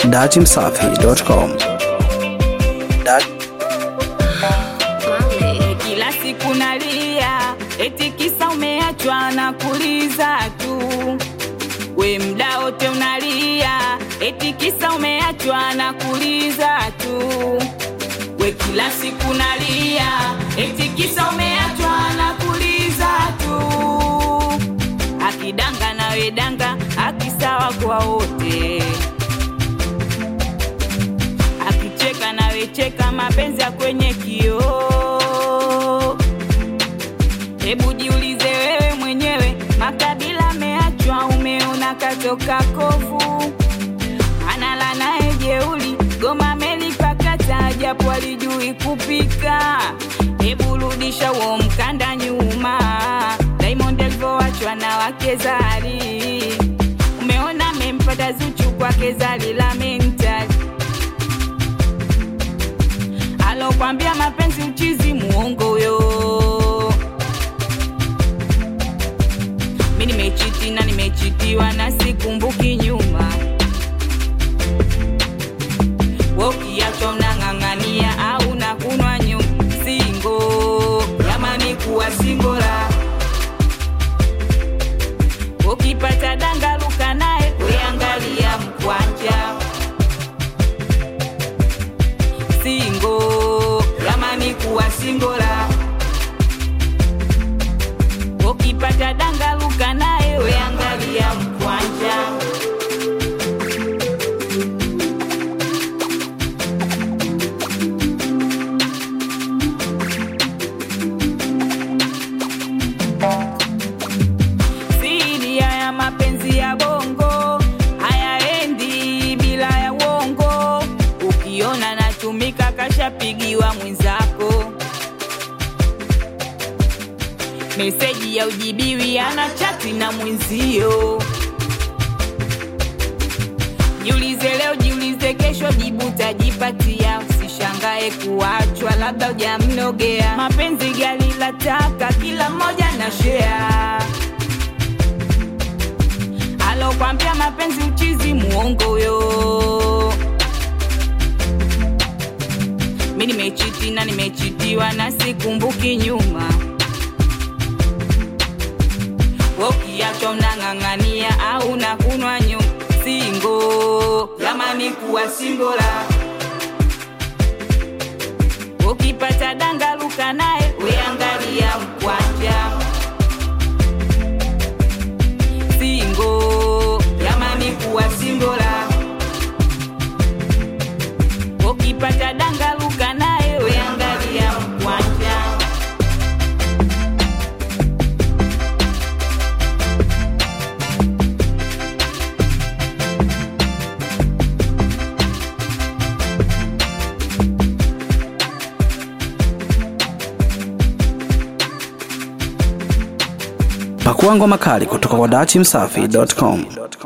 dachimsafi.com. Kila siku nalia, eti kisa umeachwa na kuliza tu. We mda wote unalia, eti kisa umeachwa na kuliza tu. We kila siku nalia, eti kisa umeachwa na kuliza tu. Akidanga na we danga, akisawa kwa wote. Akicheka na we cheka, mapenzi ya kwenye kioo. Hebu jiulize wewe mwenyewe, makabila ameachwa, umeona katoka kovu, anala naye jeuli, goma melipakata, japo alijui kupika. Hebu rudisha huo mkanda nyuma, Diamond alivyoachwa na wake Zari, umeona amempata Zuchu kwake Zari la mental alokwambia mapenzi uchizi, muongo huyo. Mi nimechiti na nimechitiwa na sikumbuki nyuma. We ukiachwa unang'ang'ania au nakunwa nyu singo, jamani kuwa singola. Ukipata danga luka naye, weangalia mkwanja singo, jamani kuwa singola. Ukipata danga luka naye, weangalia mkwanja. Siri ya mapenzi ya bongo hayaendi bila ya uongo. Ukiona natumika, kashapigiwa mwenzako meseji ya ujibiwi, ana chati na mwenzio. Jiulize leo, jiulize kesho, jibu tajipatia. Usishangae kuachwa, labda hujamnogea. Mapenzi gari la taka, kila mmoja na share alokwambia mapenzi uchizi, muongo huyo. Mi nimechiti na nimechitiwa na sikumbuki nyuma. We ukiachwa unang'ang'ania au nakunwa nyu singo, jamani kuwa singola. Ukipata danga luka naye, weangalia mkwanja singo, jamani kuwa singola. Ukipata danga luka naye, weangalia mkwanja Pakua ngoma kali kutoka kwa dachimsafi.com.